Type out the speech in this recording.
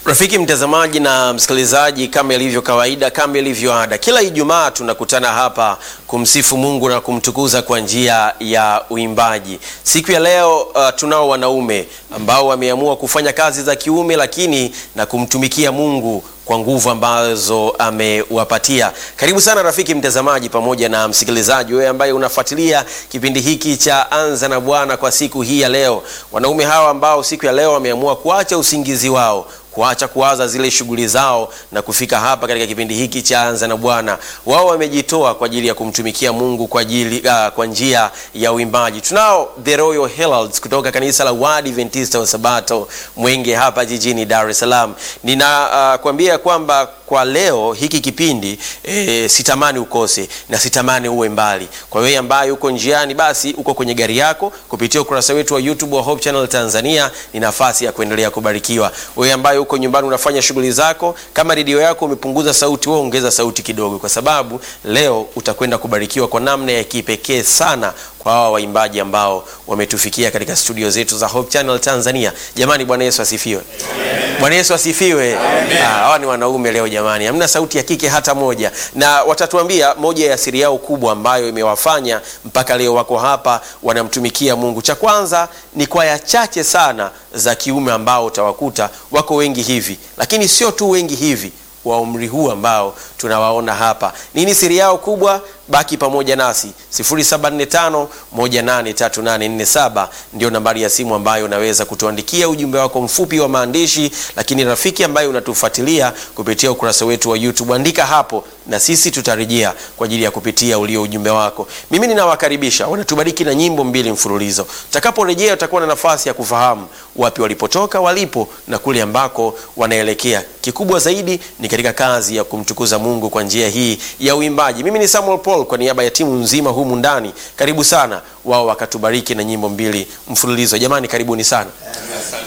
Rafiki mtazamaji na msikilizaji, kama ilivyo kawaida, kama ilivyo ada, kila Ijumaa tunakutana hapa kumsifu Mungu na kumtukuza kwa njia ya uimbaji. Siku ya leo uh, tunao wanaume ambao wameamua kufanya kazi za kiume, lakini na kumtumikia Mungu kwa nguvu ambazo amewapatia. Karibu sana rafiki mtazamaji pamoja na msikilizaji, wewe ambaye unafuatilia kipindi hiki cha Anza na Bwana kwa siku hii ya leo. Wanaume hawa ambao siku ya leo wameamua kuacha usingizi wao kuacha kuwaza zile shughuli zao na kufika hapa katika kipindi hiki cha Anza na Bwana. Wao wamejitoa kwa ajili ya kumtumikia Mungu kwa ajili uh, kwa njia ya uimbaji. Tunao The Royal Heralds kutoka kanisa la Waadventista wa Sabato Mwenge hapa jijini Dar es Salaam. Ninakwambia uh, kwamba kwa leo hiki kipindi e, sitamani ukose na sitamani uwe mbali. Kwa wewe ambaye uko njiani, basi uko kwenye gari yako, kupitia ukurasa wetu wa YouTube wa Hope Channel Tanzania, ni nafasi ya kuendelea kubarikiwa. Wewe ambaye uko nyumbani unafanya shughuli zako, kama redio yako umepunguza sauti, wewe ongeza sauti kidogo, kwa sababu leo utakwenda kubarikiwa kwa namna ya kipekee sana kwa hawa waimbaji ambao wametufikia katika studio zetu za Hope Channel Tanzania. Jamani, Bwana Yesu asifiwe. Bwana Yesu asifiwe. Hawa ni wanaume leo jamani, hamna sauti ya kike hata moja, na watatuambia moja ya siri yao kubwa ambayo imewafanya mpaka leo wako hapa wanamtumikia Mungu. Cha kwanza ni kwaya chache sana za kiume ambao utawakuta wako wengi hivi, lakini sio tu wengi hivi wa umri huu ambao tunawaona hapa. Nini siri yao kubwa? Baki pamoja nasi 0745183847 ndio nambari ya simu ambayo unaweza kutuandikia ujumbe wako mfupi wa maandishi. Lakini rafiki ambaye unatufuatilia kupitia ukurasa wetu wa YouTube, andika hapo na sisi tutarejea kwa ajili ya kupitia ulio ujumbe wako. Mimi ninawakaribisha, wanatubariki na nyimbo mbili mfululizo. Utakaporejea utakuwa na nafasi ya kufahamu wapi walipotoka, walipo na kule ambako wanaelekea. Kikubwa zaidi ni katika kazi ya kumtukuza Mungu kwa njia hii ya uimbaji. Mimi ni Samuel Paul kwa niaba ya timu nzima humu ndani, karibu sana. Wao wakatubariki na nyimbo mbili mfululizo. Jamani, karibuni sana.